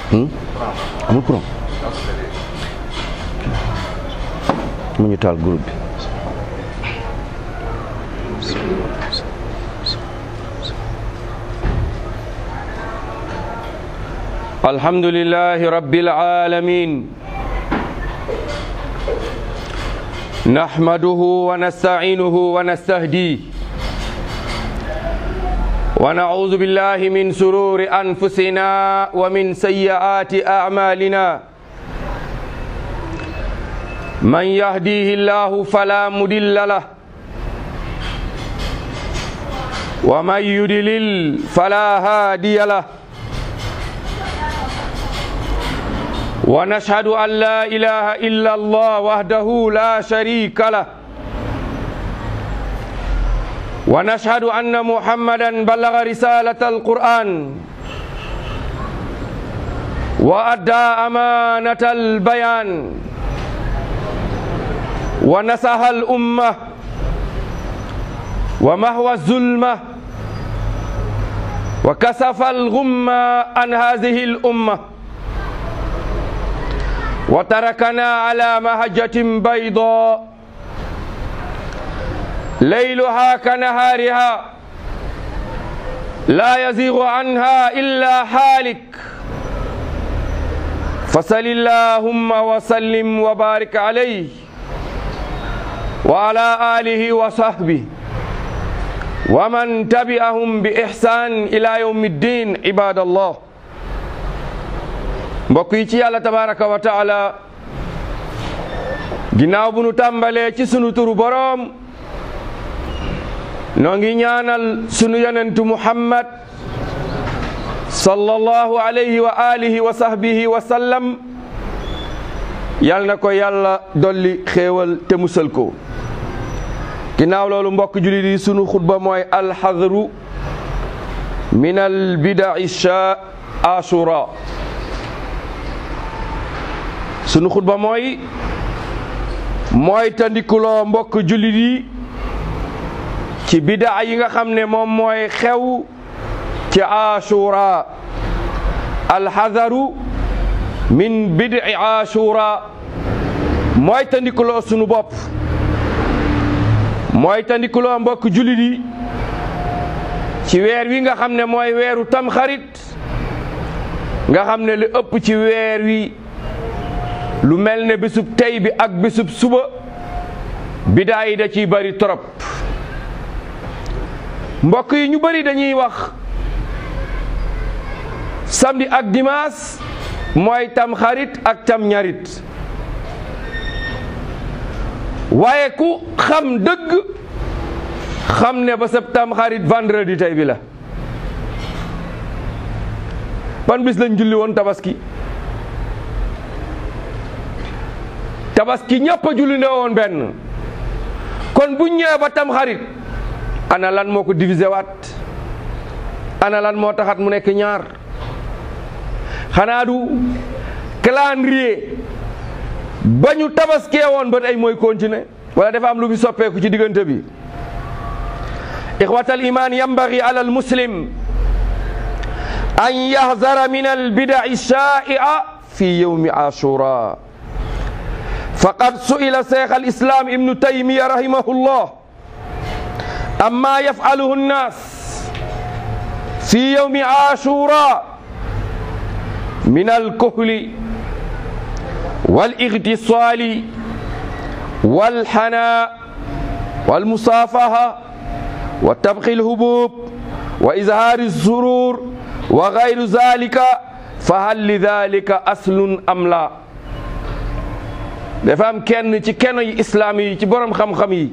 amul courant mu ñu taal groupe bi الحمد لله رب العالمين نحمده ونستعينه ونستهديه ونعوذ بالله من سرور أنفسنا ومن سيئات أعمالنا من يهديه الله فلا مضل له ومن يضلل فلا هادي له ونشهد أن لا إله إلا الله وحده لا شريك له ونشهد أن محمدا بلغ رسالة القرآن وأدى أمانة البيان ونصح الأمة ومهوى الظلمة وكسف الغمة عن هذه الأمة وتركنا على مهجة بيضاء ليلها كنهارها لا يزيغ عنها إلا حالك فصل اللهم وسلم وبارك عليه وعلى آله وصحبه ومن تبعهم بإحسان إلى يوم الدين عباد الله mbokk yi ci yàlla tabaraka wa taala ginnaaw bu nu tàmbalee ci sunu turu boroom noo ngi ñaanal sunu yonentu muhammad sallallahu alayhi wa alihi wa sahbihi wa sallam yal na ko yàlla dolli xéewal te musal ko ginnaaw loolu mbokk julit yi sunu xutba mooy alxadru min albidai sha ashura sunu xutba mooy mooy tandikuloo mbokk jullit yi ci bidaa yi nga xam ne moom mooy xew ci ashura alxadaru min bidi ashura mooy tandikuloo sunu bopp mooy tandikuloo mbokk jullit yi ci weer wi nga xam ne mooy weeru tamxarit nga xam ne li ëpp ci weer wi lu mel ne bisub tey bi ak bisub suba bidaa yi da ciy bari trop mbokk yi ñu bari dañuy wax samedi ak dimanche mooy tam xarit ak tam ñarit waaye ku xam dëgg xam ne ba sab tam xarit vendredi tey bi la ban bis lañ julli woon tabaski tabaski ñëpp a julli nde woon benn kon bu ñëwee ba tam xarit ana lan moo ko divisé waat ana lan moo taxat mu nekk ñaar xanaa du calendrier ba ñu tabaskee woon ba tey mooy continuer wala dafa am lu bi soppeeku ci diggante bi ixwat al iman yambagi ala al muslim an yahzara min al bidai shai'a fi yawmi ashura فقد سئل شيخ الإسلام ابن تيمية رحمه الله أما يفعله الناس في يوم عاشوراء من الكهل والاغتصال والحناء والمصافحة وتبخي الهبوب وإظهار السرور وغير ذلك فهل لذلك أصل أم لا dafa am kenn ci keno yi islaam yi ci borom xam-xam yi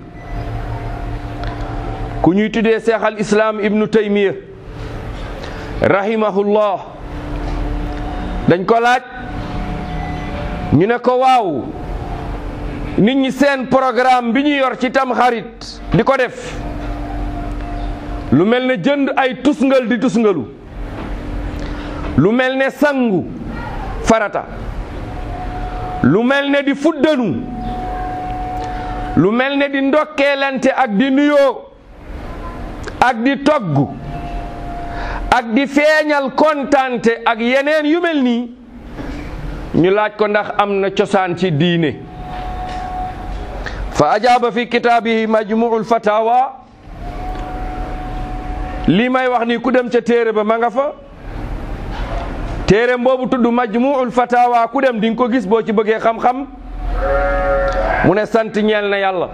ku ñuy tuddee seex al islaam ibnu taymiya rahimahullah dañ ko laaj ñu ne ko waaw nit ñi seen programme bi ñu yor ci tam xarit di ko def lu mel ne jënd ay tusngal di tusngalu lu mel ne sangu farata lu mel ne di fuddanu lu mel ne di ndokkeelante ak di nuyoo ak di togg ak di feeñal kontante ak yeneen yu mel nii ñu laaj ko ndax am na cosaan ci diine fa ajaaba fi kitaabihi majmuul fatawa lii may wax ni ku dem ca téere ba ma nga fa téere boobu tudd majmuul fatawa ku dem di nga ko gis boo ci bëggee xam-xam mu ne sant ñeel na yàlla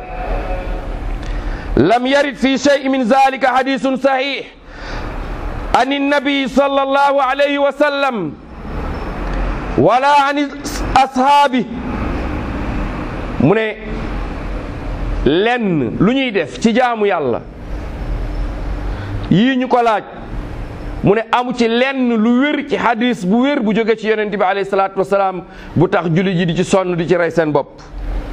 lam yarid fi shay min zalika hadisun sahih an nabi sallallahu alayhi wa sallam wala an ashaabi mu ne lenn lu ñuy def ci jaamu yàlla yii ñu ko laaj mu ne amu ci lenn lu wér ci hadis bu wér bu jóge ci yonent bi alayhi salaatu wasalaam bu tax julli ji di ci sonn di ci rey seen bopp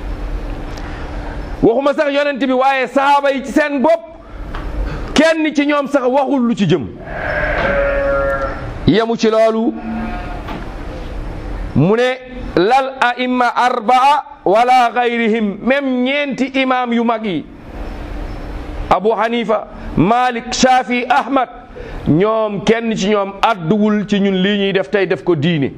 waxuma sax yonent bi waaye sahaaba yi ci seen bopp kenn ci ñoom sax waxul lu ci jëm yemu ci loolu mu ne lal aimma arbaa wala gayrihim même ñeenti imam yu mag yi abu hanifa malik shafi ahmad ñoom kenn ci ñoom adduwul ci ñun lii ñuy def tey def ko diine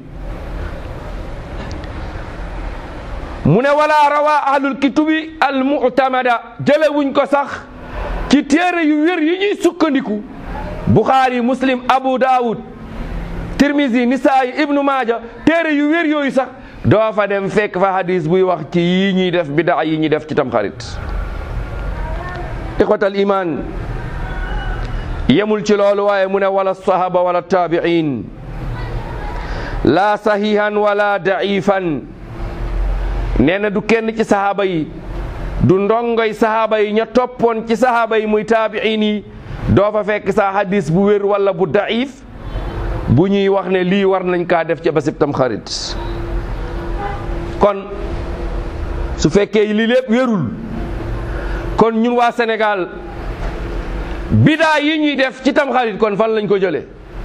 mu ne wala rawa ahlul kitubi al mu'tamada jëlewuñ ko sax ci téere yu wér yi ñuy sukkandiku buxaari muslim abu daawud tirmisi nisaayi ibnu maaja téere yu wér yooyu sax doo fa dem fekk fa hadis buy wax ci yi ñuy def bidaa yi ñuy def ci tamxarit ixwatal iman yemul ci loolu waaye mu ne wala sahaba wala taabiin la sahihan wala daifan nee na du kenn ci sahaaba yi du ndongoy sahaaba yi ña toppoon ci sahaaba yi muy taabiin yi doo fa fekk sa hadis bu wér wala bu daif bu ñuy wax ne lii war nañ kaa def ci basib tam xarit kon su fekkee lii lépp wérul kon ñun waa Sénégal bidaa yi ñuy def ci tam xarit kon fan lañ ko jëlee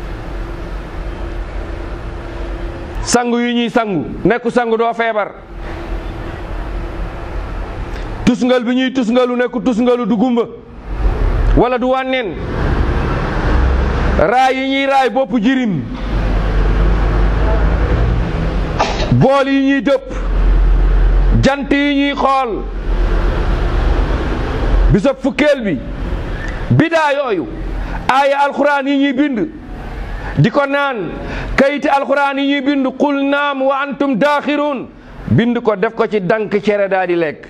sangu yi ñuy sangu nekku sangu doo feebar tusngal bi ñuy tusngalu nekku tusngalu du gumba wala du wànneen raay yi ñuy raay bopp jirim bool yi ñuy dëpp jant yi ñuy xool bisab fukkeel bi bidaa yooyu aaya alxuraan yi ñuy bind di ko naan kayiti alxuraan yi ñuy bind qul naam wa antum daaxiruun bind ko def ko ci dank cere daa di lekk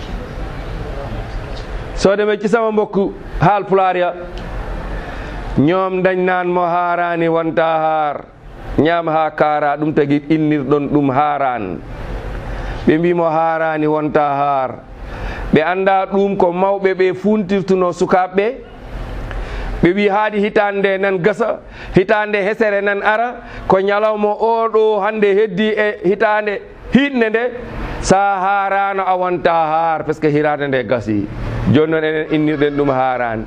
soo demee ci sama mbokk haal pulaar ya ñoom dañ naan mo haaraani wonta haar ñaam ha kaara ɗum tagi innirɗon ɗum haaraan ɓe mbimo haarani wonta haar ɓe anda ɗum ko mawɓe ɓe funtirtuno sukaɓe ɓe wi haadi hitande nan gasa hitande hesere nan ara ko ñalawma oɗo hande heddi e hitande hiɗne nde sa haarano a wonta haar par ce que hirade nde gasi joni noon enen innirɗen ɗum haarani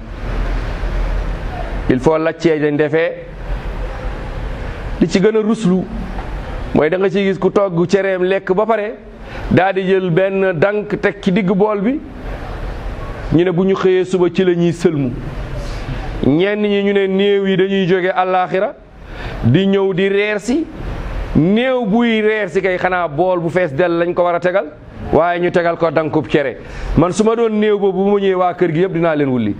il faut lacceje ndefe li ci gën a ruslu mooy da nga ci gis ku togg cereem lekk ba pare daa di jël benn dank teg ci digg bool bi ñu ne bu ñu xëyee suba ci la ñuy sëlmu ñenn ñi ñu ne néew yi dañuy jóge àllaaxira di ñëw di reer si néew buy reer si kay xanaa bool bu fees dell lañ ko war a tegal waaye ñu tegal ko dankub cere man su ma doon néew boobu bu ma ñëwee waa kër gi yëpp dinaa leen wulli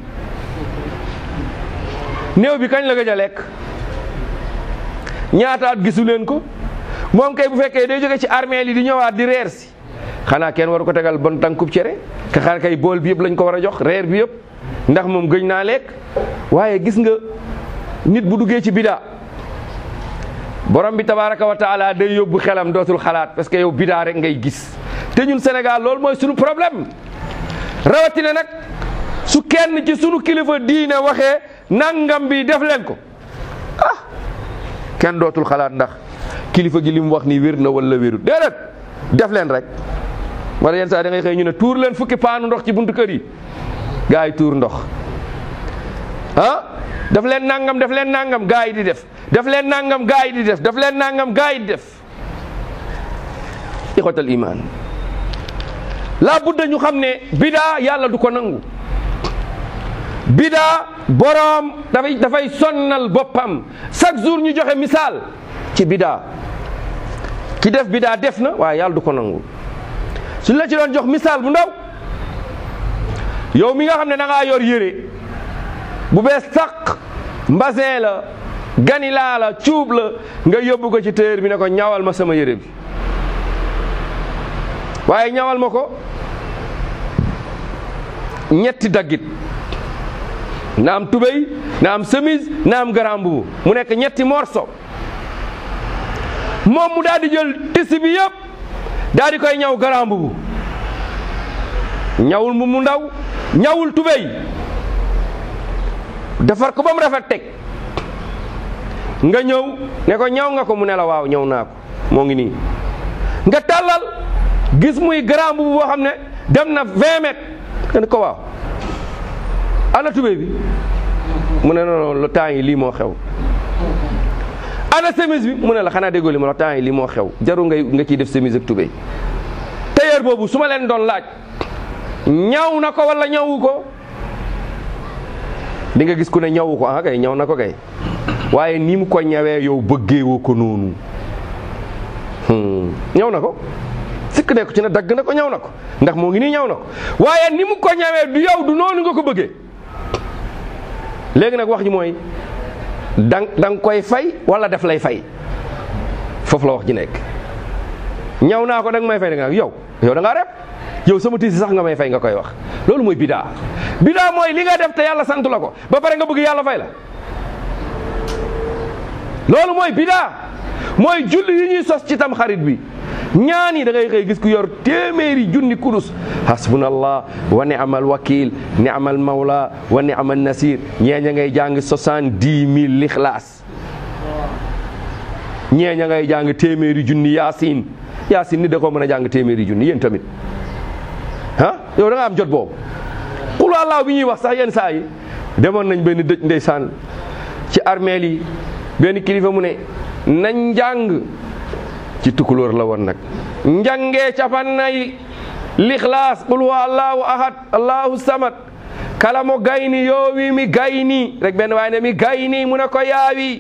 néew bi kañ la gëj a lekk ñaata at gisu leen ko moom kay bu fekkee day jóge ci armée li di ñëwaat di reer si xanaa kenn waru ko tegal bon tànkub cere ka xanaa kay bool bi yëpp lañ ko war a jox reer bi yëpp ndax moom gëj naa lekk waaye gis nga nit bu duggee ci bidaa borom bi tabaraka wa taala day yóbbu xelam dootul xalaat parce que yow bidaa rek ngay gis te ñun Sénégal loolu mooy sunu problème rawatina nag su kenn ci sunu kilifa diine waxee nangam bi def leen ko ah kenn dootul xalaat ndax kilifa gi li mu wax ni wér na wala wérut déedéet def leen rek wala yenn saa da ngay xëy ñu ne tuur leen fukki paanu ndox ci buntu kër yi gaa yi tuur ndox ah def leen nangam def leen nangam gaa yi di def def leen nangam gaa yi di def def leen nangam gaa yi di def ixwatal iman laa budda ñu xam ne bidaa yàlla du ko nangu bidaa boroom dafay dafay sonnal boppam chaque jour ñu joxe misaal ci bidaa ki def bidaa def na waaye yàlla du ko nangu suñ la ci doon jox misaal bu ndaw yow mi nga xam ne da ngaa yor yére bu bees tàq mbasin la ganilaa la cuub la nga yóbbu ko ci téer bi ne ko ñawal ma sama yére bi waaye ñawal ma ko ñetti daggit na am tubéy na am chemise na am grand mbubu mu nekk ñetti morceau moom mu daal di jël tissu bi yëpp daal di koy ñaw grand mbubu ñawul mu mu ndaw ñawul tubéy defar ko ba mu rafet teg nga ñëw ne ko ñaw nga ko mu ne la waaw ñëw naa ko moo ngi nii nga tàllal gis muy grand mbubu boo xam ne dem na 20 mètres nga ne ko waaw ana tubéy bi mu ne non non le temps yi lii moo xew ana chemise bi mu ne la xanaa déggoo li ma la temps yi lii moo xew jaru ngay nga ciy def chemise ak tubéy tailleur boobu su ma leen doon laaj ñaw na ko wala ñawu ko di nga gis ku ne ñawu ko ah kay ñaw na ko kay waaye ni mu ko ñawee yow bëggeewoo ko noonu ñaw na ko sikk ne ko ci ne dagg na ko ñaw na ko ndax moo ngi nii ñaw na ko waaye ni mu ko ñawee du yow du noonu nga ko bëggee léegi nag wax ji mooy da da nga koy fay wala def lay fay foofu la wax ji nekk ñaw naa ko da nga may fay da nga yow yow da ngaa rep yow sama tiisi sax nga may fay nga koy wax loolu mooy bidaa bidaa mooy li nga def te yàlla sant la ko ba pare nga bëgg yàlla fay la loolu mooy bidaa mooy julli yi ñuy sos ci tam xarit bi ñaan yi da ngay xëy gis ku yor téeméeri junni kurus hasbunallah wa ni'mal wakil ni'mal mawla wa ni'mal nasir ñeeña ngay jàng soixante-dix mille lixlaas ñeeña ngay jàng téeméeri junni yaasin yaasin ni da koo mën a jàng téeméeri junni yéen tamit ah yow da nga am jot boobu qul wallaahu bi ñuy wax sax yenn saa yi demoon nañ benn dëj ndeysaan ci armeel yi benn kilifa mu ne nañ njàng ci tukulóor la woon nag njàngee capannay lixlaas qul huwa allahu ahad allahu samad kala mo gayni yoowi mi gayni rek benn waay ne mi gayni mu ne ko yaawi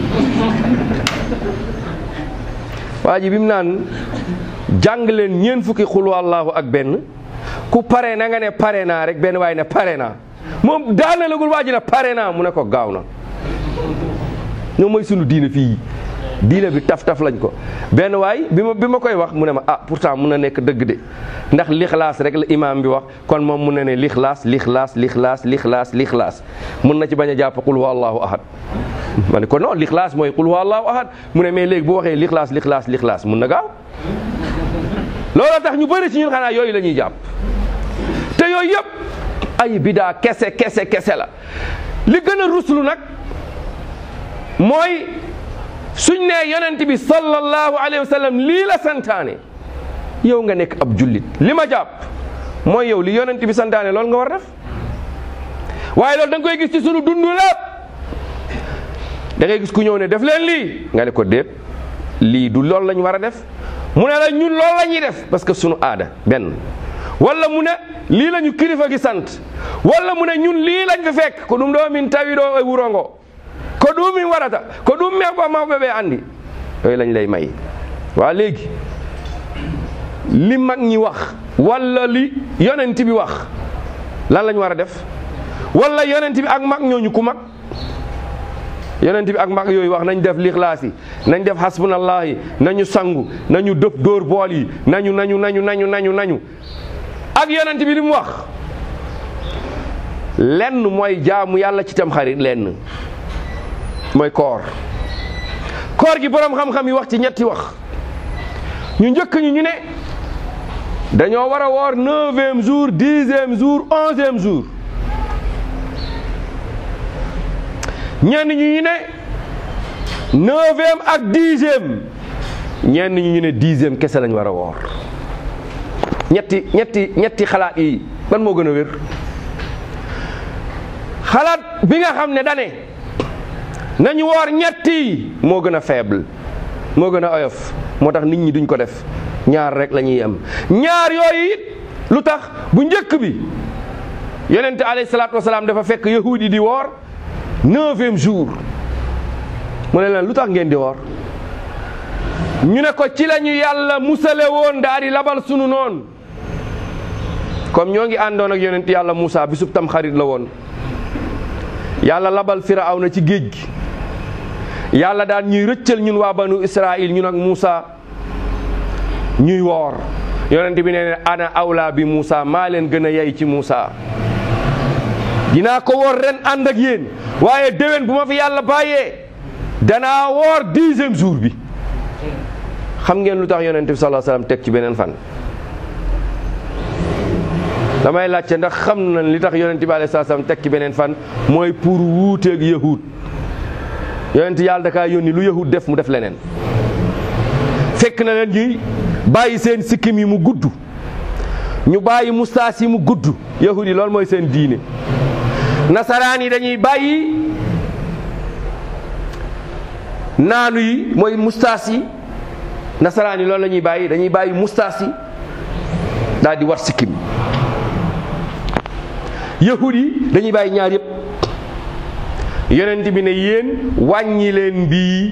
waa ji bi mu naan jàng leen ñeen fukki qul huwa allahu ak benn ku pare na nga ne pare naa rek benn waay ne pare naa moom daana lagul waa ji ne pare naa mu ne ko gaaw na ñoom mooy sunu diine fii diine bi taf-taf lañ ko benn waay bi ma bi ma koy wax mu ne ma ah pourtant mun na nekk dëgg de ndax lixlaas rek la imaam bi wax kon moom mun na ne lixlaas lixlaas lixlaas lixlaas lixlaas mun na ci bañ a jàpp qul huwa allahu ahad ma ne ko non lixlaas mooy qul huwa allahu ahad mu ne mais léegi bu waxee lixlaas lixlaas lixlaas mun na gaaw looloo tax ñu bëri ci ñun xanaa yooyu la ñuy jàpp te yooyu yëpp ay bidaa kese kese kese la li gën a ruslu nag mooy suñ nee yonent bi sallallahu alayhi wa sallam lii la santaane yow nga nekk ab jullit li ma jàpp mooy yow li yonent bi santaane loolu nga war def waaye loolu da nga koy gis ci sunu dund lépp da ngay gis ku ñëw ne def leen lii nga ne ko déet lii du loolu la ñu war a def mu ne la ñun loolu la ñuy def parce que sunu aada benn wala mu ne lii la ñu kilifa gi sant wala mu ne ñun lii lañ fi fekk ko ɗum ɗo min tawi ɗo e wuro ngo ko ɗum min waɗata ko ɗum meɓo mawɓe ɓe andi yooyu lañ lay may waa léegi li mag ñi wax wala li yonent bi wax lan lañ war a def wala yonent bi ak mag ñooñu ku mag yonent bi ak mag yooyu wax nañ def lixlaas yi nañ def hasbunallah yi nañu sangu nañu dëpp dóor bool yi nañu nañu nañu nañu nañu nañu ak yonent bi li mu wax lenn mooy jaamu yàlla ci tam xarit lenn mooy koor koor gi boroom xam-xam yi wax ci ñetti wax ñu njëkk ñu ñu ne dañoo war a woor neuvième jour dixième jour onzième jour ñenn ñu ñu ne neuvième ak dixième ñenn ñu ñu ne dixième kese lañ war a woor ñetti ñetti ñetti xalaat yi ban moo gën a wér xalaat bi nga xam ne dane nañu woor ñetti moo gën a faible moo gën a oyof moo tax nit ñi duñ ko def ñaar rek la ñuy am ñaar yooyu it lu tax bu njëkk bi yonente alayhi salaatu wasalaam dafa fekk yahudi yi di woor neuvième jour mu ne leen lu tax ngeen di woor ñu ne ko ci la ñu yàlla musale woon daal di labal sunu noon comme ñoo ngi àndoon ak yonent yàlla Moussa bisub tam xarit la woon yàlla labal Firawna ci géej gi yàlla daan ñuy rëccal ñun waa banu Israil ñun ak Moussa ñuy woor yonent bi nee ne ana awla bi Moussa maa leen gën a yey ci Moussa dinaa ko woor ren ànd ak yéen waaye déwén bu ma fi yàlla bàyyee danaa woor dixième jour bi xam ngeen lu tax yonent bi sallallahu alayhi wasallam teg ci beneen fan damay laajte ndax xam na li tax yonent bi alayhi salaam teg ci beneen fan mooy pour wuuteeg yahud yonent yàlla da kaa yónni lu yahud def mu def leneen fekk na leen ñuy bàyyi seen sikkim yi mu gudd ñu bàyyi mustaas yi mu gudd yahud yi loolu mooy seen diine nasaraan yi dañuy bàyyi naanu yi mooy mustaas yi nasaraan yi loolu la ñuy bàyyi dañuy bàyyi mustaas yi daal di war sikkim yahud yi dañuy bàyyi ñaar yëpp yonent bi ne yéen wàññi leen bii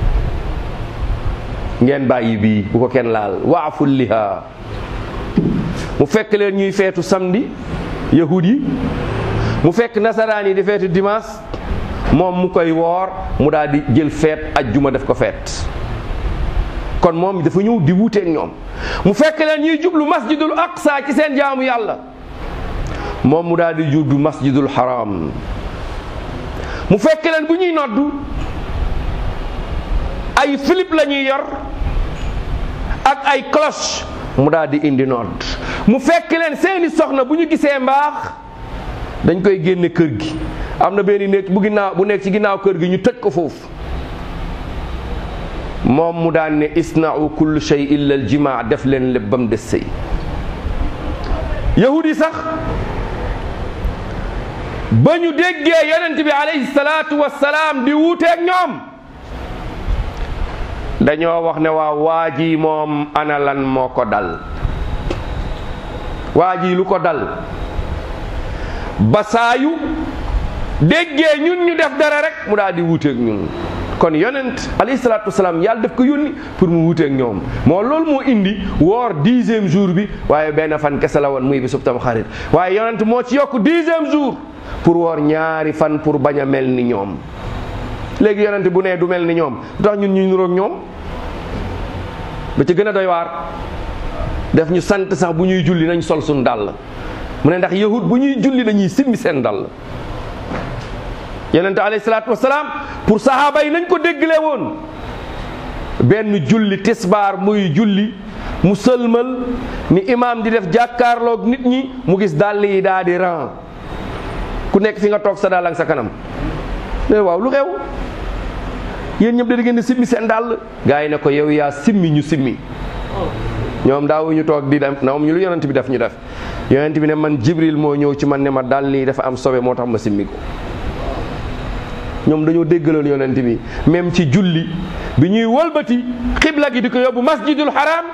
ngeen bàyyi bii bu ko kenn laal waaful liha mu fekk leen ñuy feetu samedi yahud yi mu fekk nasaraan yi di feetu dimanche moom mu koy woor mu daal di jël feet ajjuma def ko feet kon moom dafa ñëw di wuuteeg ñoom mu fekk leen ñuy jublu masjidul aqsa ci seen jaamu yàlla moom mu daal di jublu masjidul haram mu fekk leen bu ñuy noddu ay philip la ñuy yor ak ay cloche mu daal di indi nodd mu fekk leen seeni soxna bu ñu gisee mbaax dañ koy génne kër gi am na benn néeg bu ginnaaw bu nekk ci ginnaaw kër gi ñu tëj ko foofu moom mu daan ne isna'u kullu shay illa al jimaa def leen lépp ba mu des sëy yahud yi sax ba ñu déggee yonent bi alayhi salaatu wassalaam di wuuteeg ñoom dañoo wax ne waa waa ji moom ana lan moo ko dal waa ji lu ko dal ba saayu déggee ñun ñu def dara rek mu daal di wuuteeg ñun kon yonent alayhi salaatu wasalaam yàlla def ko yónni pour mu wuuteeg ñoom moo loolu moo indi woor dixième jour bi waaye benn fan kese la woon muy bi sub tam xarit waaye yonent moo ci yokk dixième jour pour woor ñaari fan pour bañ a mel ni ñoom léegi yonent bu nee du mel ni ñoom lu tax ñun ñu nuroog ñoom ba ci gën a doy waar def ñu sant sax bu ñuy julli nañ sol suñ dàll mu ne ndax yahud bu ñuy julli dañuy simmi seen dàll yonente alayhi salaatu wasalaam pour sahaaba yi nañ ko déggle woon benn julli tisbaar muy julli mu sëlmal ni imaam di def jàkkaarloog nit ñi mu gis dàll yi daa di ran ku nekk fi nga toog sa dàll ak sa kanam ne waaw lu xew yéen ñëpp da ngeen di simmi seen dàll gaa yi ne ko yow yaa simmi ñu simmi ñoom daawu ñu toog di dem na moom ñu lu yonent bi def ñu def yonent bi ne man jibril moo ñëw ci man ne ma dàll yi dafa am sobe moo tax ma simmi ko ñoom dañoo déggaloon yonent bi même ci julli bi ñuy wëlbati xibla gi di ko yóbbu masjidul haram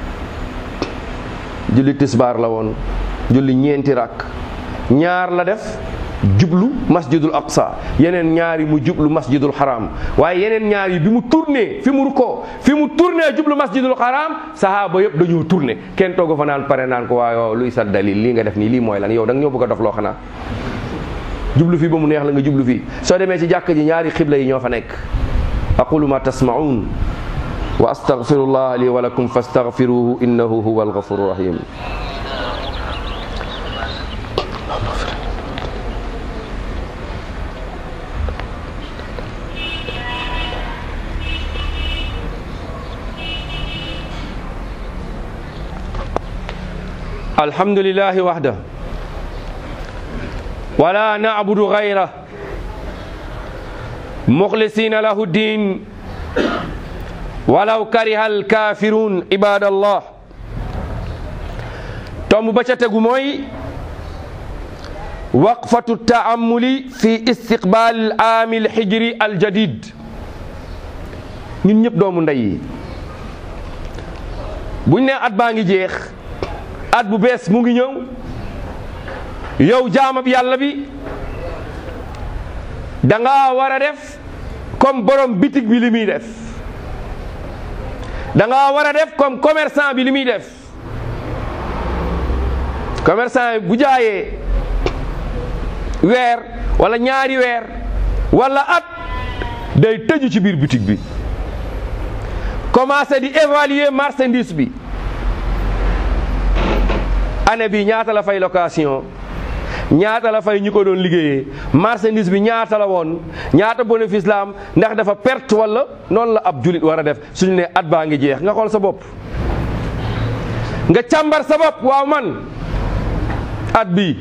julli tisbaar la woon julli ñeenti rakk ñaar la def jublu masjidul aqsa yeneen ñaar yi mu jublu masjidul haram waaye yeneen ñaar yi bi mu tourné fi mu rukkoo fi mu tourné jublu masjidul haram sahaaba yëpp dañoo tourné kenn tooga fa naan pare naan ko waaye luy sa dalil lii nga def nii lii mooy lan yow da nga ñoo bëgg a dof loo xanaa jublu fii ba mu neex la nga jublu fii soo demee ci jàkk ji ñaari xibla yi ñoo fa nekk aqulu ma tasma'un wa astaghfirullah li wa lakum fastaghfiruhu innahu huwa alghafuru rahim alhamdulillahi wahda ولا نعبد غيره مخلصين له الدين ولو كره الكافرون عباد الله توم باتاتغو موي وقفة التأمل في استقبال العام الحجري الجديد ñun ñëpp doomu ndey yi buñ ne at baa ngi jeex at bu bees mu ngi ñëw yow jaamab yàlla bi da nga war a def comme borom bitig bi li muy def da nga war a def comme commerçant bi li muy def commerçant bi bu jaayee weer wala ñaari weer wala at day tëju ci biir boutique bi commencé di évaluer marchandise bi année bi ñaata la fay location ñaata la fay ñu ko doon liggéeyee marchandise bi ñaata la woon ñaata bénéfice la am ndax dafa perte wala noonu la ab julit war a def suñu ne at baa ngi jeex nga xool sa bopp nga càmbar sa bopp waaw man at bi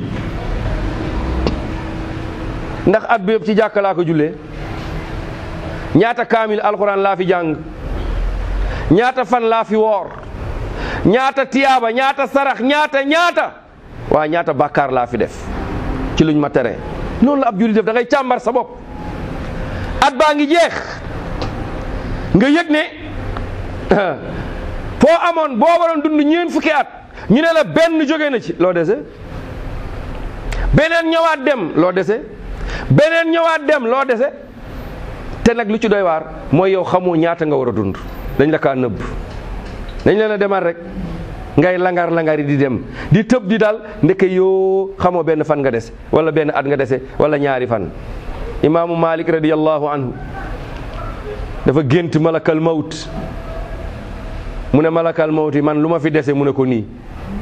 ndax at bi yëpp ci jàkka laa ko jullee ñaata kaamil alxuraan laa fi jàng ñaata fan laa fi woor ñaata tiyaaba ñaata sarax ñaata ñaata waa ñaata bàkkaar laa fi def ci luñ ma tere noonu la ab jullit def da ngay càmbar sa bopp at baa ngi jeex nga yëg ne foo amoon boo waroon dund ñeen fukki at ñu ne la benn jóge na ci loo dese beneen ñëwaat dem loo dese beneen ñëwaat dem loo dese te nag lu ci doy waar mooy yow xamoo ñaata nga war a dund dañ la kaa nëbb dañ leen a demal rek ngay langar langari di dem di tëb di dal ndeke yoo xamoo benn fan nga dese wala benn at nga dese wala ñaari fan imaamu malik radiyallahu anhu dafa gént malakal mawt mu ne malakal mawt yi man lu ma fi dese mu ne ko nii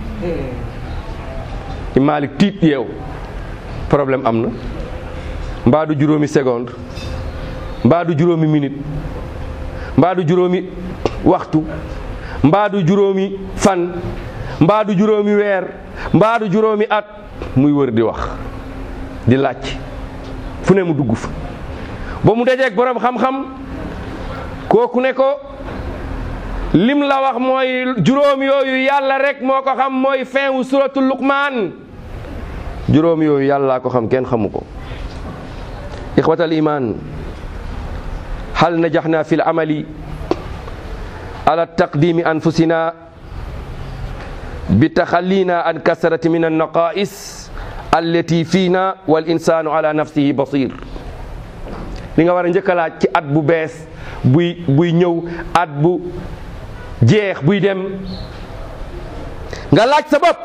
malik tiit yeew problème am na mbaa du juróomi seconde mbaa du juróomi minute mbaa du juróomi waxtu mbaa du juróomi fan mbaa du juróomi weer mbaa du juróomi at muy wër di wax di laaj fu ne mu dugg fa ba mu dajeeg borom xam-xam kooku ne ko lim la wax mooy juróom yooyu yàlla rek moo ko xam mooy fin wu suratul luqmaan juróom yooyu yàllaa ko xam kenn xamu ko ixwatal iman hal najaxna fi l amali ala taqdimi anfusina bi taxallina an kasrati min annaqais allati fiina wal insanu ala nafsihi basir li nga war a njëkk a laaj ci at bu bees buy buy ñëw at bu jeex buy dem nga laaj sa bopp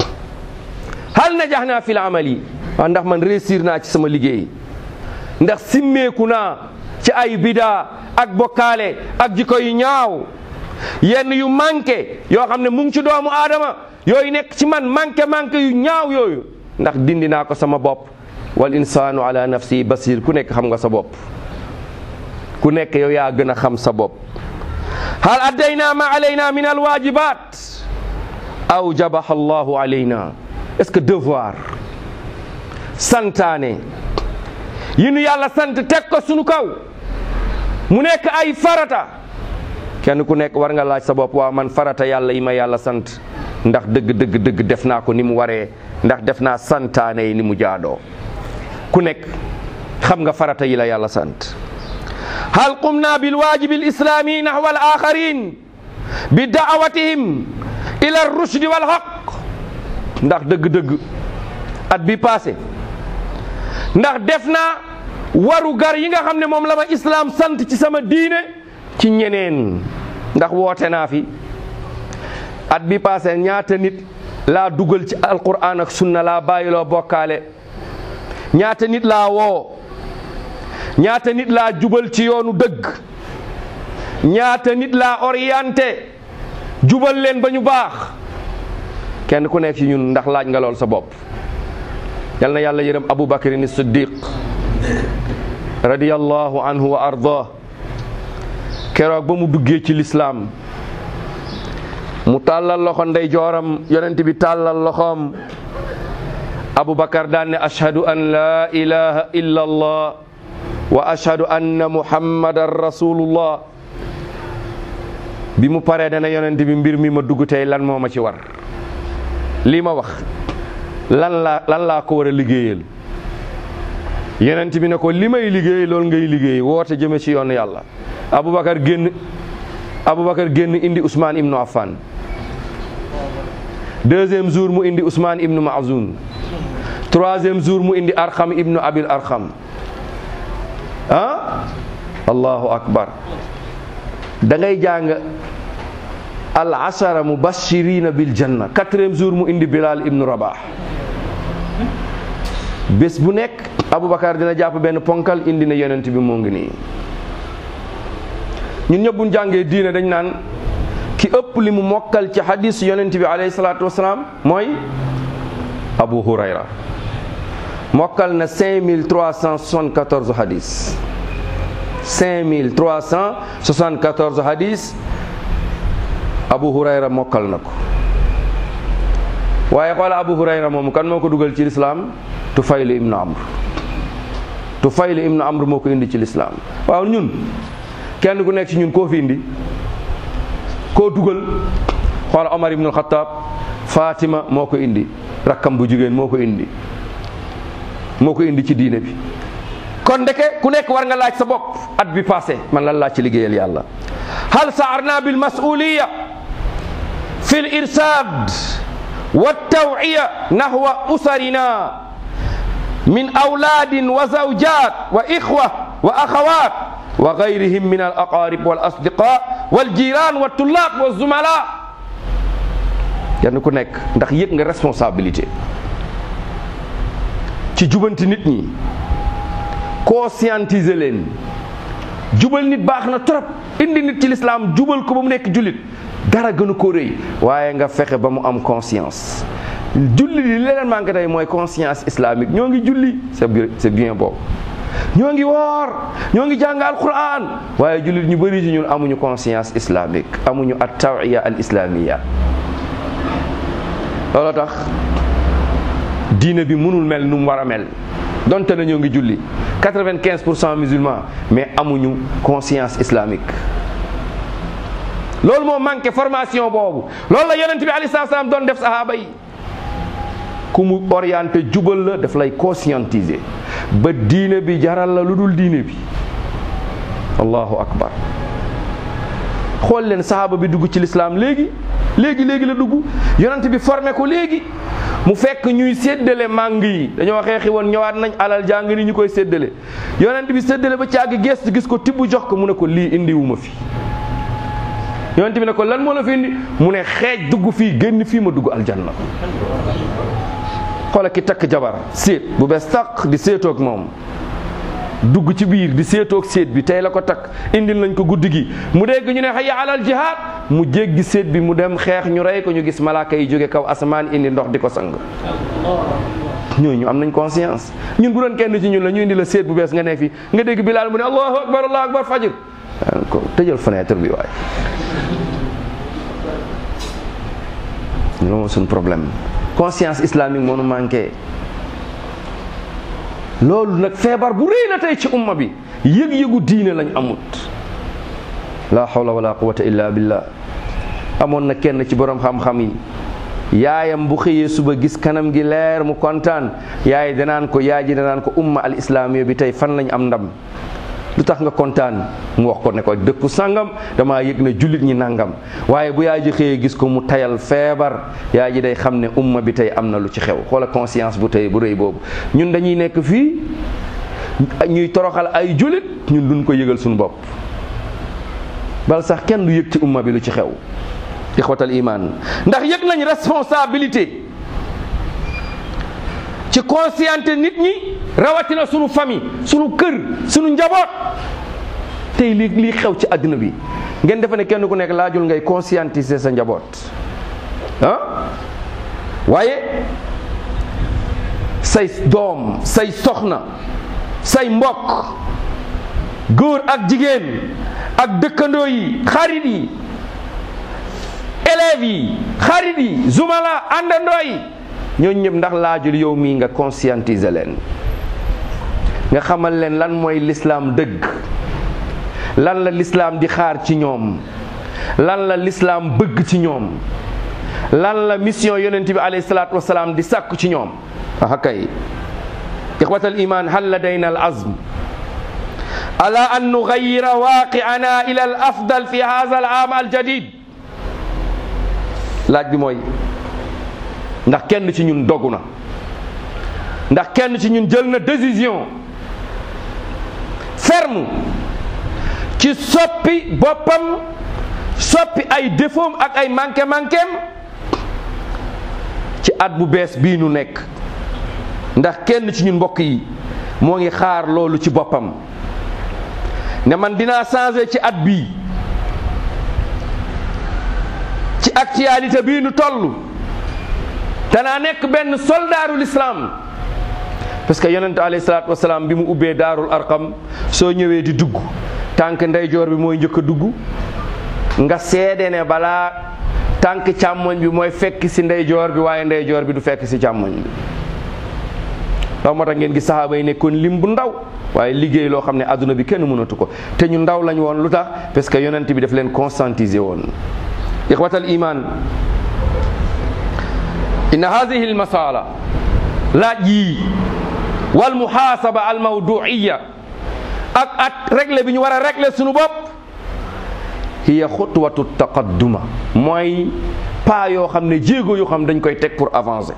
hal najaxna fi l amali waaw ndax man réussir naa ci sama liggéey ndax simmeeku naa ci ay bidaa ak bokkaale ak jikko yu ñaaw yenn yu manqué yoo xam ne mu ngi ci doomu aadama yooyu nekk ci man manqué manqué yu ñaaw yooyu ndax dindi naa ko sama bopp wal insaanu ala nafsi basir ku nekk xam nga sa bopp ku nekk yow yaa gën a xam sa bopp hal addayna ma alayna min alwajibat aw jabaha allahu alayna est-ce que devoir santaane yi nu yàlla sant teg ko sunu kaw mu nekk ay farata kenn ku nekk war nga laaj sa bopp waa man farata yàlla yi ma yàlla sant ndax dëgg dëgg dëgg def naa ko ni mu waree ndax def naa santaane yi ni mu jaadoo ku nekk xam nga farata yi la yàlla sant hal qumna bil waajibi al islami nahwa al axarin bi daawatihim ila ar rushdi wal haq ndax dëgg-dëgg at bi passé ndax def naa waru gar yi nga xam ne moom la ma islaam sant ci sama diine ci ñeneen ndax woote naa fi at bi passé ñaata nit laa dugal ci alquran ak sunna laa bàyyiloo bokkaale ñaata nit laa woo ñaata nit laa jubal ci yoonu dëgg ñaata nit laa orienté jubal leen ba ñu baax kenn ku nekk ci ñun ndax laaj nga lool sa bopp yal na yàlla yërëm abu bakrin siddiq radiyallahu anhu wa ardah keroog ba mu duggee ci lislaam mu tàllal loxo ndey jooram yonent bi tàllal loxoom abu bakar daan ne ashhadu an la ilaha illa allah wa ashhadu anna muhammadan rasulullah bi mu paree dana yonent bi mbir mi ma dugg tey lan moo ma ci war lii ma wax lan laa lan laa ko war a liggéeyal yonent bi ne ko li may liggéey loolu ngay liggéey woote jëme ci yoon yàlla aboubacar génn aboubacar génn indi ousmane ibnu affan deuxième jour mu indi ousmane ibnu maazun troisième jour mu indi arxam ibnu abil arxam ah allahu akbar da ngay jàng al ashara mubashirina bil janna quatrième jour mu indi Bilal ibnu Rabah bés bu nekk Aboubacar dina jàpp benn ponkal indi na yonent bi moo ngi nii ñun ñëpp bu ñu jàngee diine dañ naan ki ëpp li mu mokkal ci hadis yonent bi alayhi salaatu wasalaam mooy Abu Hurayra mokkal na 5374 hadis 5374 hadis Abu Hurayra mokkal na ko waaye xoola Abu Hurayra moomu kan moo ko dugal ci lislaam Tufayl ibnu Amr Tufayl ibnu Amr moo ko indi ci lislaam waaw ñun kenn ku nekk ci ñun koo fi indi koo dugal xoola Omar ibnu Alxataab Fatima moo ko indi rakkam bu jigéen moo ko indi moo ko indi ci diine bi kon ndeke ku nekk war nga laaj sa bopp at bi passé man lan laaj ci liggéeyal yàlla hal saarna bil masuliya fi l irsad wa tawiya nahwa usarina min awlaadin wa zawjat wa ixwa wa axawat wa gayrihim min al aqarib wal asdiqa wal jiran wa tullaab wa zumala kenn ku nekk ndax yëg nga responsabilité ci jubanti nit ñi conscientiser leen jubal nit baax na trop indi nit ci lislaam jubal ko ba mu nekk jullit dara gënu ko rëy waaye nga fexe ba mu am conscience julli li leen manqué tey mooy conscience islamique ñoo ngi julli c'est bien c'est bien boobu ñoo ngi woor ñoo ngi jàng alquran waaye jullit ñu bëri ci ñun amuñu conscience islamique amuñu at tawiya al islamiya looloo tax diine bi mënul mel nu mu war a mel donte na ñoo ngi julli quatre-vingt-quinze pour cent musulmans mais amuñu conscience islamique loolu moo manqué formation boobu loolu la yonent bi alayhi salaam doon def sahaaba yi ku mu orienté jubal la daf lay conscientiser ba diine bi jaral la lu dul diine bi allahu akbar xool leen sahaaba bi dugg ci lislaam léegi léegi léegi la dugg yonent bi formé ko léegi mu fekk ñuy séddale màng yi dañoo xeexi woon ñëwaat nañ alal jàng ni ñu koy séddale yonent bi séddale ba càgg gestu gis ko tibb jox ko mu ne ko lii indiwuma fi yonent bi ne ko lan moo la fi indi mu ne xeej dugg fii génn fii ma dugg aljanna xoola ki takk jabar séet bu bees tàq di séetoog moom dugg ci biir di séetoog séet bi tey la ko takk indil nañ ko guddi gi mu dégg ñu ne hayya alal jihaad mu jéggi séet bi mu dem xeex ñu rey ko ñu gis malaaka yi jóge kaw asamaan indi ndox di ko sang ñooñu am nañ conscience ñun bu doon kenn ci ñun la ñu indi la séet bu bees nga ne fi nga dégg bilaal mu ne allahu akbar allahu akbar fajir ko tëjal fenêtre bi waaye loolu mooy suñ problème conscience islamique moo nu manqué loolu nag feebar bu rëy la tey ci umma bi yëg-yëgu diine lañ amut la hawla wala quwata illa billah amoon na kenn ci borom xam-xam yi yaayam bu xëyee suba gis kanam gi leer mu kontaan yaay danaan ko yaay ji danaan ko umma al islamiya bi tey fan lañ am ndam lu tax nga kontaan mu wax ko ne ko dëkku sangam damaa yëg ne jullit ñi nangam waaye bu yaay ji xëyee gis ko mu tayal feebar yaay ji day xam ne umma bi tey am na lu ci xew xoola conscience bu tey bu rëy boobu ñun dañuy nekk fii ñuy toroxal ay jullit ñun duñ ko yëgal suñu bopp bal sax kenn du yëg ci umma bi lu ci xew ixwatal iman ndax yëg nañ responsabilité ci consciente nit ñi rawatina sunu famille sunu kër sunu njaboot tey li lii xew ci àddina bi ngeen defe ne kenn ku nekk laajul ngay conscientiser sa njaboot ah waaye say doom say soxna say mbokk góor ak jigéen ak dëkkandoo yi xarit yi élèves yi xarit yi zumala àndandoo yi ñooñu ñëpp ndax laajul yow mii nga conscientiser leen nga xamal leen lan mooy lislaam dëgg lan la lislaam di xaar ci ñoom lan la lislaam bëgg ci ñoom lan la mission yonent bi alayhi salaatu wasalaam di sàkku ci ñoom ah kay ixwatal iman hal ladayna al azm ala an nugayira waaqiana ila al afdal fi hadha al aam al jadid laaj bi mooy ndax kenn ci ñun dogu na ndax kenn ci ñun jël na décision ferme ci soppi boppam soppi ay défaut ak ay manqué manquém ci at bu bees bii nu nekk ndax kenn ci ñun mbokk yi moo ngi xaar loolu ci boppam ne man dinaa changer ci at bii ci actualité bii nu toll danaa nekk benn soldaarul islam parce que yonente alayhi salaatu wasalaam bi mu ubbee daarul arqam soo ñëwee di dugg tànk ndeyjoor bi mooy njëkk a dugg nga seede ne balaa tànk càmmoñ bi mooy fekk si ndeyjoor bi waaye ndeyjoor bi du fekk si càmmoñ bi loolu moo tax ngeen gis saxaaba yi nekkoon lim bu ndaw waaye liggéey loo xam ne adduna bi kenn mënatu ko te ñu ndaw lañ woon lu tax parce que yonent bi daf leen conscientiser woon ixwatal iman inna hadihi almasala laaj yii wal muhasaba al mawduiya ak at régler bi ñu war a régler suñu bopp hiya xutwatu taqadduma mooy pas yoo xam ne jéego yoo xam dañ koy teg pour avancer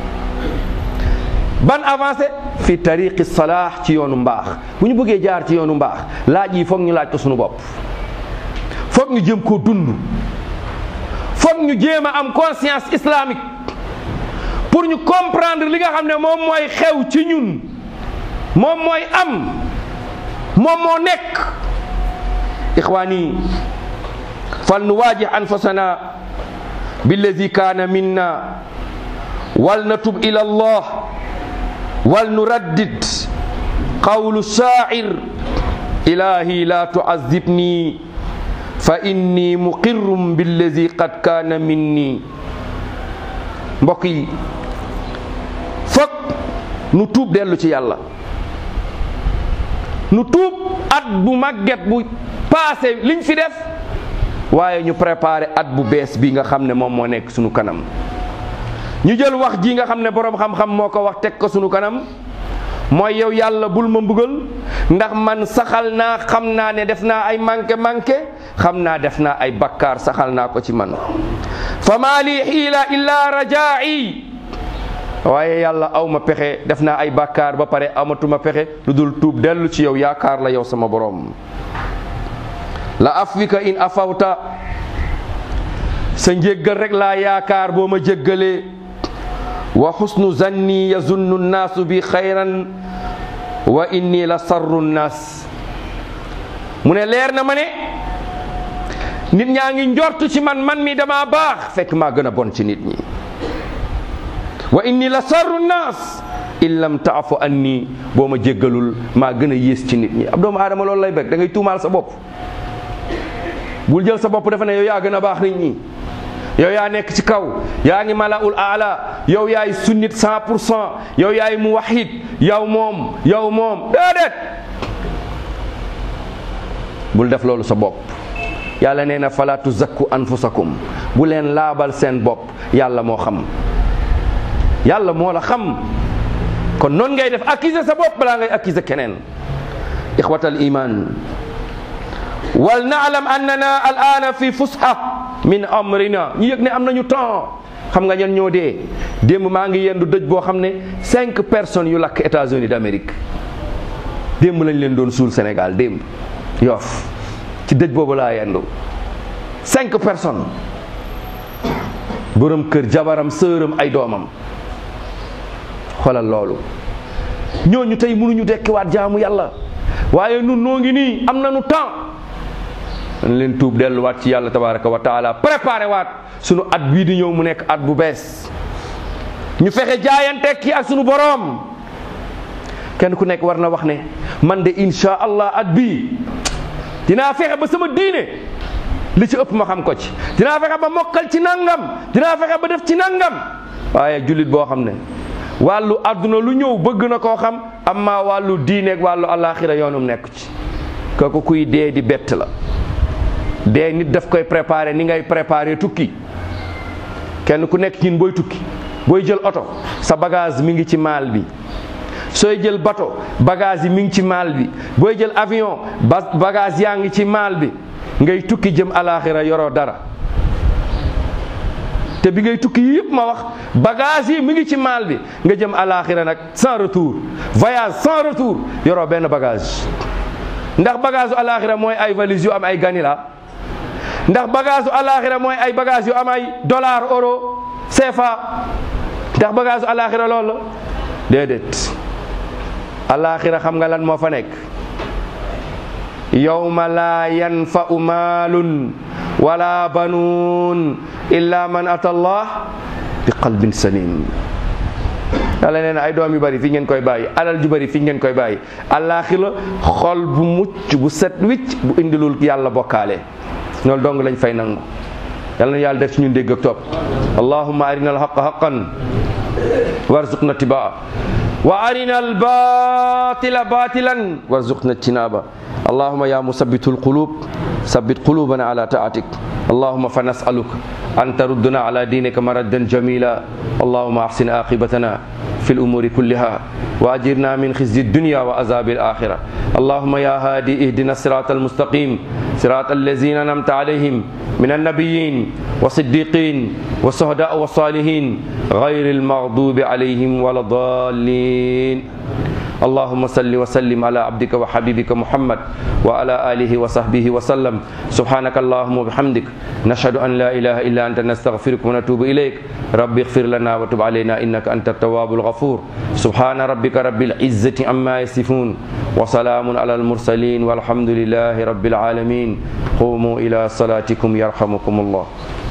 ban avancé fi tariqi salaax ci yoonu mbaax bu ñu bëggee jaar ci yoonu mbaax laaj yi foog ñu laaj ko suñu bopp foog ñu jëm koo dund foog ñu jéem a am conscience islamique pour ñu comprendre li nga xam ne moom mooy xew ci ñun moom mooy am moom moo nekk ixwaani fal nu waajih anfusana billadi kaana minna wal natub ila allah wal nuraddid qawlu shaa'ir ilahi la tu'azzibni fa inni muqirrum billadi qad kaana minni mbokk yi foog nu tuub dellu ci yàlla nu tuub at bu màgget bu passé liñ fi def waaye ñu préparé at bu bees bi nga xam ne moom moo nekk sunu kanam ñu jël wax ji nga xam ne boroom xam-xam moo ko wax teg ko sunu kanam mooy yow yàlla bul ma mbugal ndax man saxal naa xam naa ne def naa ay manqué manqué xam naa def naa ay bakkaar saxal naa ko ci man fa maa lii xiila illa rajaa'i waaye yàlla aw ma pexe def naa ay bakkaar ba pare amatuma pexe lu dul tuub dellu ci yow yaakaar la yow sama borom la afwika in afawta sa njéggal rek laa yaakaar boo ma jéggalee wa xusnu zanni yazunnu nnaasu bi xayran wa inni la sarru nnaas mu ne leer na ma ne nit ñaa ngi njortu ci man man mi dama baax fekk maa gën a bon ci nit ñi wa inni la sarru nnaas in lam taafu anni boo ma jéggalul maa gën a yées ci nit ñi ab doomu aadama loolu lay bëgg da ngay tuumaal sa bopp bul jël sa bopp defe ne yow yaa gën a baax nit ñi yow yaa nekk ci kaw yaa ngi malaul aala yow yaay sunnit cent pour cent yow yaay muwahid yow moom yow moom déedéet bul def loolu sa bopp yàlla nee na fala tuzakku anfusakum bu leen laabal seen bopp yàlla moo xam yàlla moo la xam kon noonu ngay def accuser sa bopp balaa ngay accuser keneen ixwatal iman wal naalam annana al ana fi fusha min amrina ñu yëg ne am nañu temps xam nga ñan ñoo dee démb maa ngi yendu dëj boo xam ne cinq personnes yu lakk États-Unis d'Amérique démb lañ leen doon suul Sénégal démb yoof ci dëj boobu laa yendu cinq personnes borom kër jabaram sëram ay doomam xoolal loolu ñooñu tey mënuñu dekkiwaat jaamu yàlla waaye nun noo ngi nii am nañu temps dañ leen tuub delluwaat ci yàlla tabaraka wa taala préparé waat sunu at bii di ñëw mu nekk at bu bees ñu fexe jaayante ki ak sunu boroom kenn ku nekk war na wax ne man de insha allah at bii dinaa fexe ba sama diine li ci ëpp ma xam ko ci dinaa fexe ba mokkal ci nangam dinaa fexe ba def ci nangam waaye jullit boo xam ne wàllu àdduna lu ñëw bëgg na koo xam amma wàllu diine ak wàllu alaxira yoonum nekk ci kooku kuy dee di bett la dee nit daf koy préparer ni ngay préparer tukki kenn ku nekk ñin booy tukki booy jël oto sa bagage mi ngi ci maal bi sooy jël bateau bagage yi mi ngi ci maal bi booy jël avion ba bagage yaa ngi ci maal bi ngay tukki jëm alaxira yoroo dara te bi ngay tukki yëpp ma wax bagage yi mi ngi ci maal bi nga jëm alaxira nag sans retour voyage sans retour yoroo benn bagage ndax bagage u alaxira mooy ay valise yu am ay ganila ndax bagage u alaxira mooy ay bagage yu am ay dollar euro CFA ndax bagage u alaxira loolu la déedéet alaxira xam nga lan moo fa nekk yawma laa yanfa'u maalun wala banuun illa man ata allah bi qalbin salim yàlla nee na ay doom yu bëri fi ngeen koy bàyyi alal ju bëri fi ngeen koy bàyyi alaxira xol bu mucc bu set wicc bu indilul yàlla bokkaale loolu dong lañ fay nangu yàlla na yàlla def ci ñun dégg ak topp allahumma arina alhaqa haqan warzuqna tibaa wa arina albatila batilan warzuqna tinaba allahumma ya musabbitu alqulub sabbit qulubana ala taatik اللهم فنسألك أن تردنا على دينك مردا جميلا اللهم أحسن عاقبتنا في الأمور كلها وأجرنا من خزي الدنيا وعذاب الآخرة اللهم يا هادي اهدنا الصراط المستقيم صراط الذين أنعمت عليهم من النبيين والصديقين والشهداء والصالحين غير المغضوب عليهم ولا الضالين اللهم صل وسلم على عبدك وحبيبك محمد وعلى آله وصحبه وسلم سبحانك اللهم وبحمدك نشهد أن لا إله إلا أنت نستغفرك ونتوب إليك رب اغفر لنا وتب علينا إنك أنت التواب الغفور سبحان ربك رب العزة عما يصفون وسلام على المرسلين والحمد لله رب العالمين قوموا إلى صلاتكم يرحمكم الله